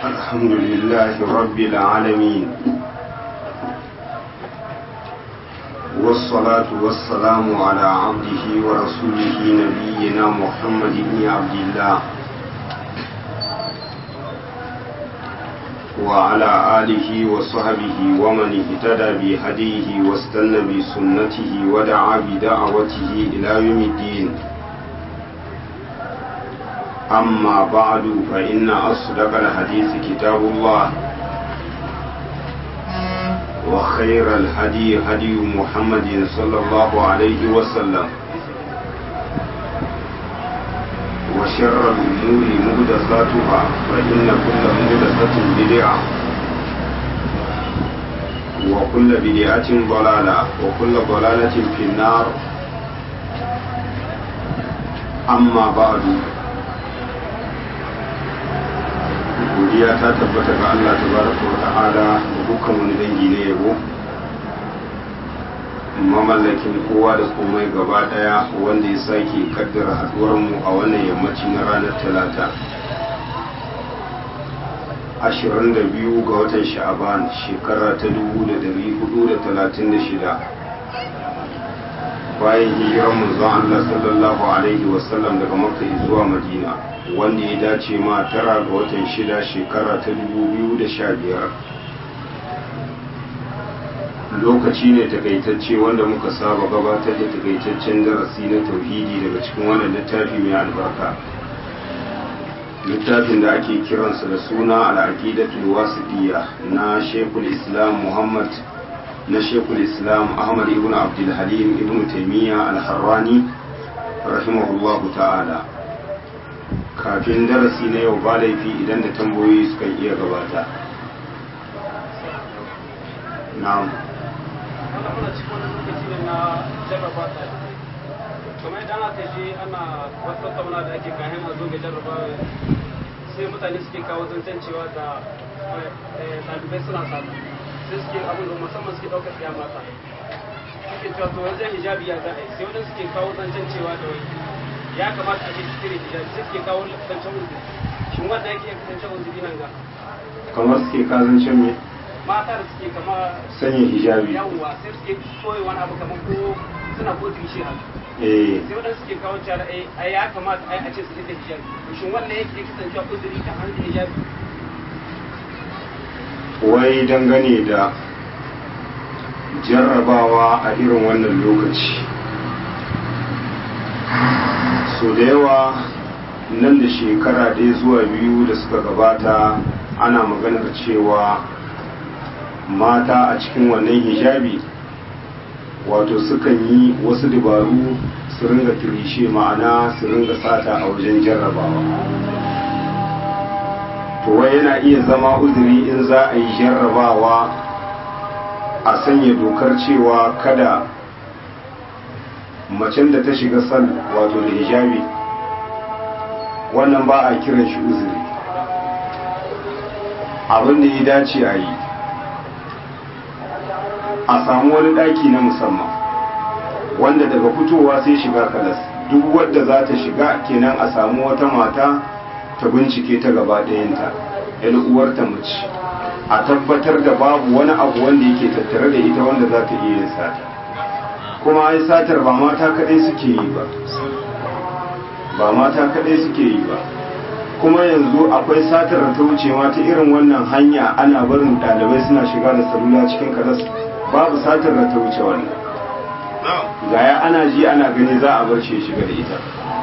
الحمد لله رب العالمين والصلاة والسلام على عبده ورسوله نبينا محمد بن عبد الله وعلى آله وصحبه ومن اهتدى بهديه واستنى بسنته ودعا بدعوته إلى يوم الدين أما بعد فإن أصدق الحديث كتاب الله وخير الهدي هدي محمد صلى الله عليه وسلم وشر الأمور مهدساتها فإن كل مهدسة بدعة وكل بدعة ضلالة وكل ضلالة في النار أما بعد godiya ta tabbata ga Allah tabaraka wa ta'ala da dukkan wani dangi na yabo mamallakin kowa da komai gaba daya wanda ya sake kaddara haduwar mu a wannan yammaci na ranar talata 22 ga watan sha'aban shekara ta 1436 bayan hijirar manzon Allah sallallahu alaihi wasallam daga makka zuwa madina wanda ya dace ma tara ga watan shida shekara ta 2015 lokaci ne takaitacce wanda muka saba gabatar da takaitaccen darasi na tauhidi daga cikin wannan littafi mai albarka littafin da ake kiransa da suna al'aqidatul wasiqiyya na shekul islam muhammad na shekul islam ahmad ibn abdul halim ibn taimiyya al-harrani rahimahullahu ta'ala kafin darasi na yau ba laifi idan da tambayoyi suka iya gabata na'am kamar idan aka je ana wasu tattauna da ake kayan a zo ga jarraba sai mutane suke kawo zancen cewa da ɗalibai suna samu sai suke abin da musamman suke ɗaukar siya mata suke cewa to wajen hijabi ya za a yi sai wadanda suke kawo zancen cewa da wai ya kamata a ce su cire hijabi sai suke kawo zancen uzuri shin wanda yake zancen uzuri nan ga kamar suke kazancen me mata da suke kama sanya hijabi yawwa sai suke koyi wani abu kamar ko suna ko shi haka eh sai wadanda suke kawo cewa ai ya kamata ai a ce su rike hijabi shin wannan yake kasancewa uzuri kan hannun hijabi wai dangane da jarrabawa a irin wannan lokaci so da yawa nan da shekara ɗaya zuwa biyu da suka gabata ana maganar cewa mata a cikin wannan hijabi wato sukan yi wasu dabaru su ringa kirishe ma'ana su ringa sata a wajen jarrabawa to wai yana iya zama uzuri in za a yi jarrabawa a sanya dokar cewa kada macen da ta shiga sal wato da hijabi wannan ba a kiran shi uzuri abin da ya dace a yi a samu wani ɗaki na musamman wanda daga fitowa sai shiga kalas duk wadda za ta shiga kenan a samu wata mata ta bincike ta gaba ɗayanta yan uwarta mace a tabbatar da babu wani abu wanda yake tattare da ita wanda za ta iya yin sata kuma ai satar ba mata kaɗai suke yi ba ba mata kaɗai suke yi ba kuma yanzu akwai satar da ta wuce ma ta irin wannan hanya ana barin ɗalibai suna shiga da salula cikin karas babu satar da ta wuce wannan gaya ana ji ana gani za a bar shi shiga da ita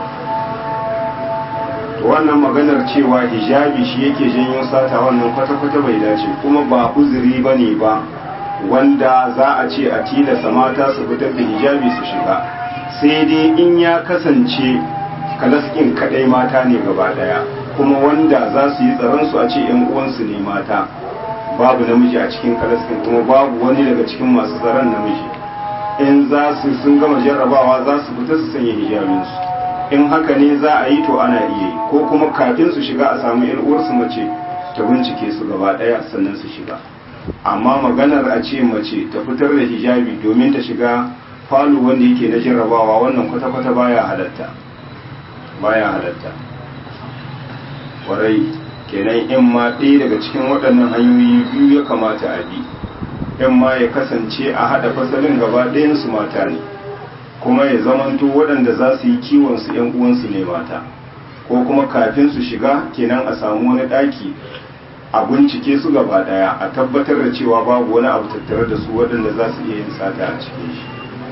wannan maganar cewa hijabi shi yake janyo sata wannan kwata-kwata bai dace kuma ba uzuri ba ne ba wanda za a ce a tilasta mata su fitar da hijabi su shiga sai dai in ya kasance kalaskin kadai mata ne gaba daya kuma wanda za su yi tsaron su a ce yan uwansu ne mata babu namiji a cikin kalaskin kuma babu wani daga cikin masu tsaron namiji in za su sun gama jarrabawa za su fita su sanya hijabinsu in haka ne za a yi to ana iya yi ko kuma kafin su shiga a samu yan uwarsu mace ta bincike su gaba daya sannan su shiga amma maganar a ce mace ta fitar da hijabi domin ta shiga falo wanda yake na jarrabawa wannan kwata-kwata baya halatta baya halatta warai kenan in ma ɗaya daga cikin waɗannan hanyoyi biyu ya kamata a bi in ma ya kasance a haɗa fasalin gaba ɗayansu mata ne kuma ya zamanto waɗanda za su yi kiwonsu ‘yan uwansu ne mata ko kuma kafin su shiga kenan a samu wani ɗaki a bincike su gaba ɗaya a tabbatar da cewa babu wani abu tattare da su waɗanda za su iya yin sata a cikin shi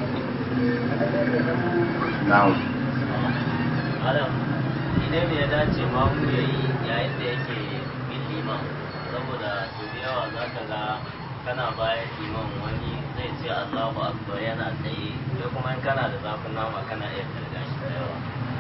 na'am Adam, idan ya dace mamu ya yi yayin da yake bin liman saboda su da yawa za ka ga kana bayan liman wani zai ce Allahu Akbar yana tsaye sai kuma in kana da zafin nama kana iya karga shi da yawa.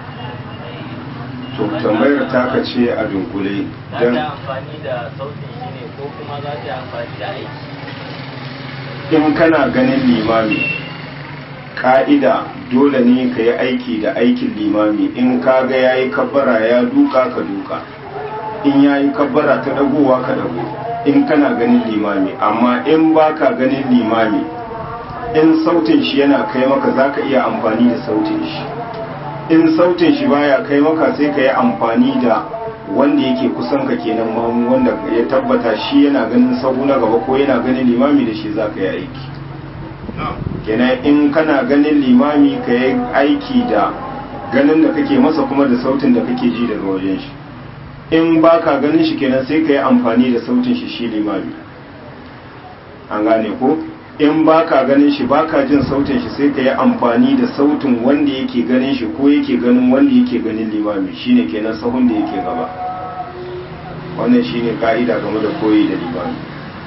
to tambayar taka ce a dunkule Za don ta amfani da sautin shi ne ko kuma za ta amfani da aiki. in kana ganin limami ka'ida dole ne ka yi aiki da aikin limami in ka ga ya yi kabbara ya duka ka duka in ya yi kabbara ta dagowa ka dago in kana ganin limami amma in ba ka ganin limami in sautin shi yana kai maka za ka iya amfani da sautin shi in sautin shi baya kai maka sai ka yi amfani da wanda yake kusan ka kenan mamu wanda ya tabbata shi yana ganin sahu na gaba ko yana ganin limami da shi za ka yi aiki kenan in kana ganin limami ka yi aiki da ganin da kake masa kuma da sautin da kake ji daga wajen shi in ba ka ganin shi kenan sai ka yi amfani da sautin shi shi limami an gane ko in ba ka ganin shi ba ka jin sautin shi sai ka yi amfani da sautin wanda yake ganin shi ko yake ganin wanda yake ganin limami shine kenan sahun da yake gaba wannan shine ka'ida game da koyi da limami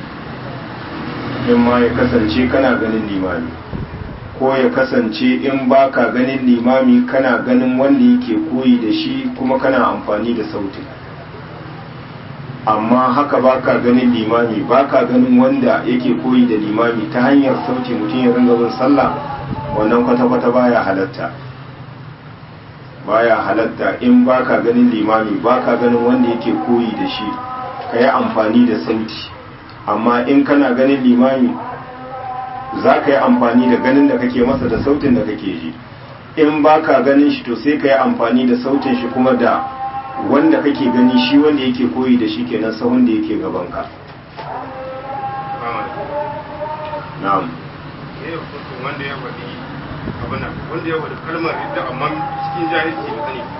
in ma ya kasance kana ganin limami ko ya kasance in ba ka ganin limami kana ganin wanda yake koyi da shi kuma kana amfani da sautin amma haka ba ka ganin limami ba ka ganin wanda yake koyi da limami ta hanyar sauti mutum ya ringa bin sallah wannan kwata-kwata baya halatta baya halatta in ba ka ganin limami ba ka ganin wanda yake koyi da shi ka yi amfani da sauti amma in kana ganin limami za ka yi amfani da ganin da kake masa da sautin da kake ji in ba ka ganin shi to sai ka yi amfani da sautin shi kuma da wanda kake gani shi wanda yake koyi da shi kenan sahun da yake gabanka na'am ne hukuncin wanda ya faɗi abin nan wanda ya faɗi kalmar ridda amma cikin jahilci da sani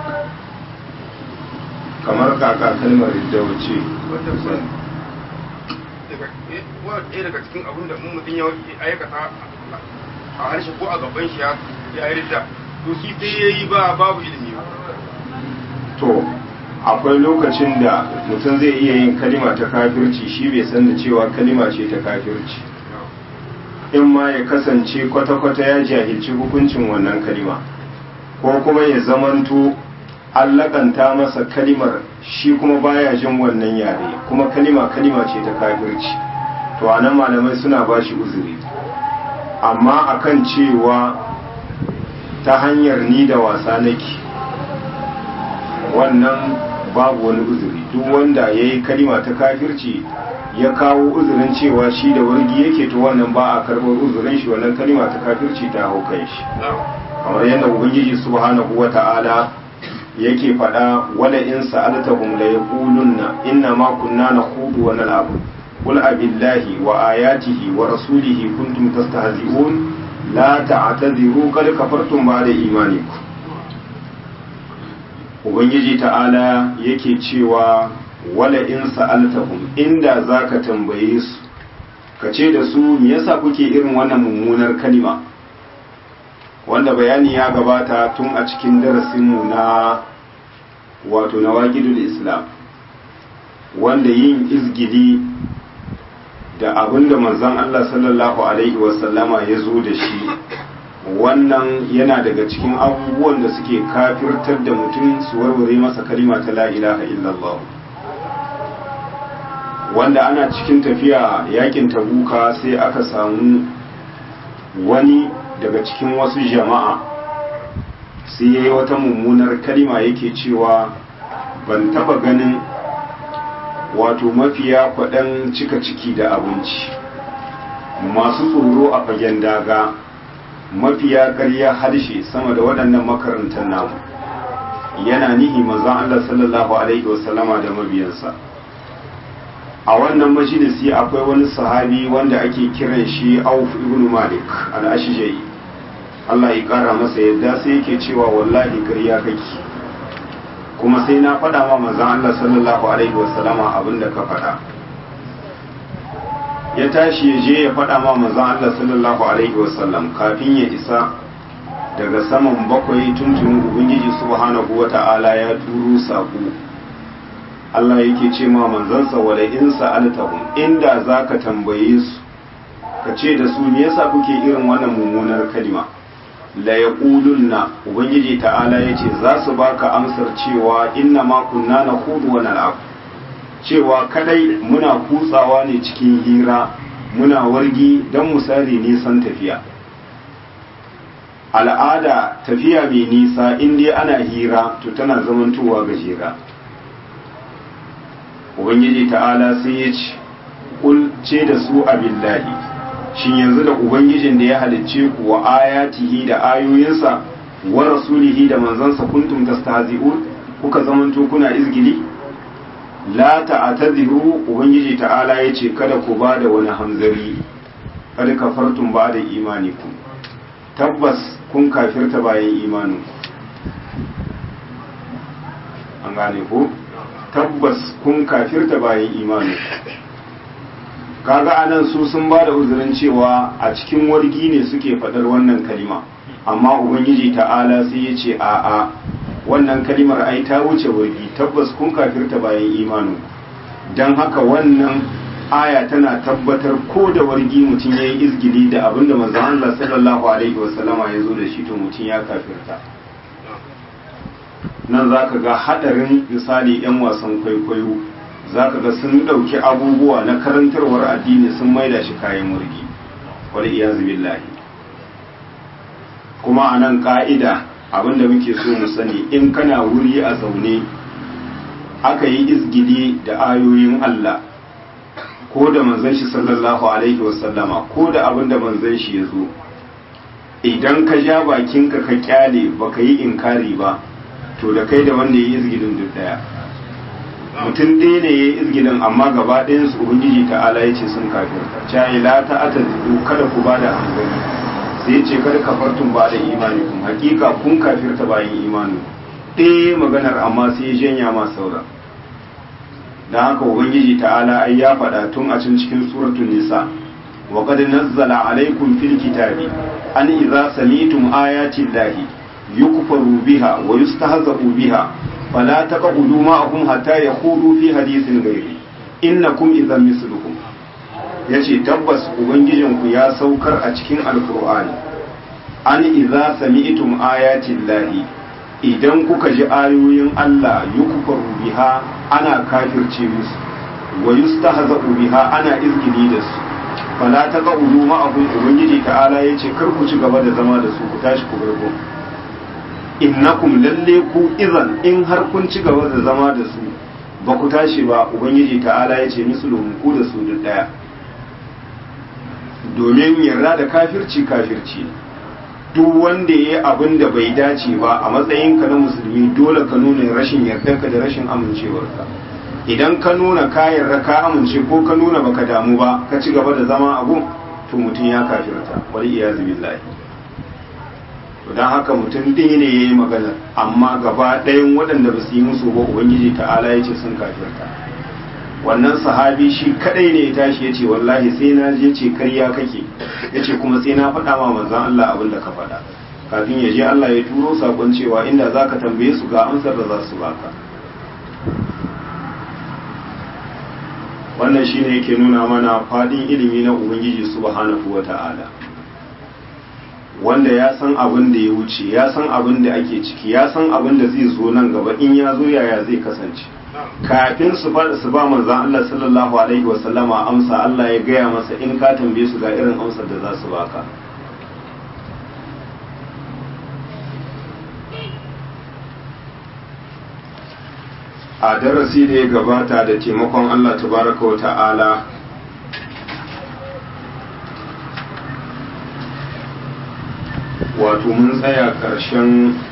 kamar kaka kalmar ridda wuce wanda ba daga eh, wa ɗaya daga cikin abin da mun mutum ya aikata a harshe ko a gaban shi ya ya yi ridda to shi sai ya yi ba babu ilimi ba to akwai lokacin da mutum zai iya yin kalima ta kafirci shi bai san da cewa kalima ce ta kafirci in ma ya kasance kwata-kwata ya jahilci hukuncin wannan kalima ko kuma ya zamanto an lakanta masa kalimar shi kuma baya jin wannan yare kuma kalima kalima ce ta kafirci to anan malamai suna ba shi uzuri amma akan cewa ta hanyar ni da wasa nake wannan babu wani uzuri duk wanda ya yi kalima ta kafirci ya kawo uzurin cewa shi da wargi yake to wannan ba a karɓar uzurin shi wannan kalima ta kafirci ta hau kan shi kamar yadda ubangiji subhanahu wa ta'ala yake faɗa wala in sa'altahum la yaqulunna inna ma kunna nakhudu wa nal'abu qul abillahi wa ayatihi wa rasulihi kuntum tastahzi'un la ta'tadiru qad kafartum ba'da imanikum ubangiji ta'ala yake cewa wala in sa'altahum inda zaka tambaye su ka ce da su me yasa kuke irin wannan mummunar kalima wanda bayani ya gabata tun a cikin darasinmu na wato na waƙidul islam wanda yin izgili da abinda manzon Allah sallallahu alaihi wasallama ya zo da shi wannan yana daga cikin abubuwan da suke kafirtar da mutum su warware masa kalima ta la ilaha illallah wanda ana cikin tafiya yakin tabuka sai aka samu wani daga cikin wasu jama'a sai ya yi wata mummunar kalima yake cewa ban taba ganin wato mafiya kwaɗan cika ciki da abinci masu tsoro a fagen daga mafiya ƙarya harshe sama da waɗannan makarantar namu yana nihi manzon Allah sallallahu alaihi wasallama da mabiyansa a wannan majalisi akwai wani sahabi wanda ake kiran shi Auf ibn Malik al-Ashja'i Allah ya kara masa yadda sai yake cewa wallahi ƙarya kake kuma sai na faɗa ma manzon Allah sallallahu alaihi wasallama abinda ka faɗa ya tashi ya je ya faɗa ma manzon Allah sallallahu alaihi wasallam kafin ya isa daga saman bakwai tuntunin ubangiji subhanahu wata'ala ya turo saƙo Allah yake ce ma manzansa wala in sa'altahum inda zaka tambaye su ka ce da su me yasa kuke irin wannan mummunar kalima la yaqulunna ubangiji ta'ala yace za su baka amsar cewa inna ma kunna nakhudu wa nal'ab cewa kadai muna kutsawa ne cikin hira muna wargi don misali nisan tafiya al'ada tafiya mai nisa inda ana hira to tana zamantowa gajera ubangiji ta'ala sai ya ce ce da su abillahi shin yanzu da ubangijin da ya halicce ku wa ayatihi da ayoyinsa wa rasulihi da manzansa kuntum tastahzi'un kuka zamanto kuna izgili la ta'tadiru ubangiji ta'ala yace kada ku bada wani hamzari kada kafartum bada imanikum tabbas kun kafirta bayan imanin an gane ko tabbas kun kafirta bayan imanin kaga anan su sun bada uzurin cewa a cikin wargi ne suke fadar wannan kalima amma ubangiji ta'ala sai yace a'a wannan kalimar ai ta wuce wargi tabbas kun kafirta bayan imanin don haka wannan aya tana tabbatar ko da wargi mutum ya yi izgili da abin da manzon Allah sallallahu alaihi wasallama ya zo da shi to mutum ya kafirta nan za ka ga haɗarin misali 'yan wasan kwaikwayo za ka ga sun ɗauki abubuwa na karantarwar addini sun maida shi kayan wargi wal iyazu billahi kuma a nan ƙa'ida abinda muke so mu sani in kana wuri a zaune aka yi izgili da ayoyin Allah ko da manzon shi sallallahu alaihi wasallama ko da abinda manzon shi ya zo idan ka ja bakinka ka kyale baka yi inkari ba to da kai da wanda ya yi izgilin duk daya mutum ɗaya ne ya yi izgilin amma gaba ɗayan su ubangiji ta'ala ya ce sun kafirta cayi la ta ata kada ku ba da hankali sai ce kada kafartun ba da imani kun hakika kun kafirta bayan imani ɗaya maganar amma sai ya janya ma saura don haka ubangiji ta'ala ai ya faɗa tun a cikin cikin suratul nisa wa qad nazzala alaykum fil kitabi an idza sami'tum ayati llahi yukfaru biha wa yustahza'u biha fala taqudu ma'ahum hatta yakhudu fi hadithin ghairi innakum idhan misluhum ya ce tabbas ubangijinku ya saukar a cikin alkur'ani an iza sami'tum ayatin lahi idan kuka ji ayoyin Allah yukfaru biha ana kafirce musu wa yustahza'u biha ana izgili da su fala taqulu ma'ahum ubangiji ta'ala yace kar ku ci gaba da zama da su ku tashi ku gargo innakum lalle ku idan in har kun ci gaba da zama da su ba ku tashi ba ubangiji ta'ala yace mislum ku da su duk daya domin yarda da kafirci kafirci duk wanda ya yi abin da bai dace ba a matsayinka na musulmi dole ka nuna rashin yardarka da rashin amincewarka idan ka nuna ka yarda ka amince ko ka nuna baka damu ba ka ci gaba da zama abu to mutum ya kafirta wal iyazu billahi to dan haka mutum din ne yayi magana amma gaba ɗayan waɗanda ba su yi musu ba ubangiji ta'ala ya ce sun kafirta wannan sahabi shi kadai ne ya tashi ya ce wallahi sai na je ce karya kake ya ce kuma sai na faɗa ma manzan Allah abin da ka faɗa kafin ya je Allah ya turo sakon cewa inda za ka tambaye su ga amsar da za su baka wannan shine yake nuna mana faɗin ilimi na ubangiji subhanahu wa ta'ala wanda ya san abin da ya wuce ya san abin da ake ciki ya san abin da zai zo nan gaba in ya zo yaya zai kasance kafin su ba su ba manzon Allah sallallahu alaihi wa sallama amsa Allah ya gaya masa in ka tambaye su ga irin amsar da za su baka a darasi da ya gabata da taimakon Allah tabaraka wa ta'ala wato mun tsaya ƙarshen